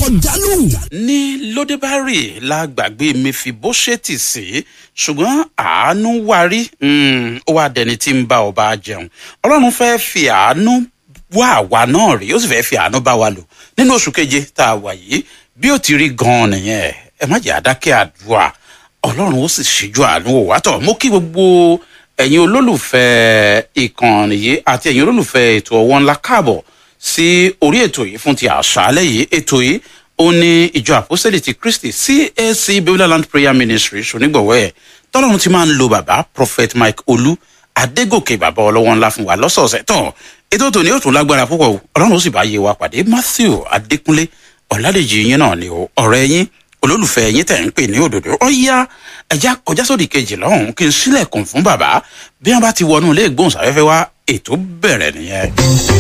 jálù. ní lódébárì la gbàgbé mẹfibóṣẹ́tì sí ṣùgbọ́n àánú wárí mm, ó wá dẹni tí ń bá ọba jẹun ọlọ́run fẹ́ fi àánú wá àwa náà rí ó sì fẹ́ fi àánú bá wa lò nínú oṣù keje tá a wà yìí bí ó ti rí gan-an nìyẹn ẹ má jẹ́ àdákẹ́ àdúrà ọlọ́run ó sì ṣíjú àánú wò wá tọ̀ mú kí gbogbo ẹ̀yin olólùfẹ́ ìkànnì yìí àti ẹ̀yin olólùfẹ́ ètò ọwọ́ ńlá káàbọ̀ sí orí ètò yìí fún ti àṣálẹ̀ yìí ètò yìí ó ní ìjọ àpọ́sẹ̀lì ti kristi cac babylon prayer ministry ṣonígbọ̀wọ́ ẹ̀ tọ́lọ́run ti máa ń lo bàbá prophet mike olú adégòkè bàbá ọlọ́wọ́ ńlá fún wa lọ́sọ̀ọ̀sẹ̀ tán ètò tòní ó tún lágbára púpọ̀ o ọlọ́run ó sì bá yé wa pàdé matthew adékúnlé ọ̀làdèjì yín náà ni o ọ̀rẹ́ yín olólùfẹ́ yín tẹ̀ ń pè ní òdòdó ó yá ẹja kọjá sódì kejì lọ́hùn kí n sílẹ̀kùn fún bàbá bí wọ́n bá ti wọnú ilé ìgbóhùnsáfẹ́fẹ́ wa ètò bẹ̀rẹ̀ nìyẹn.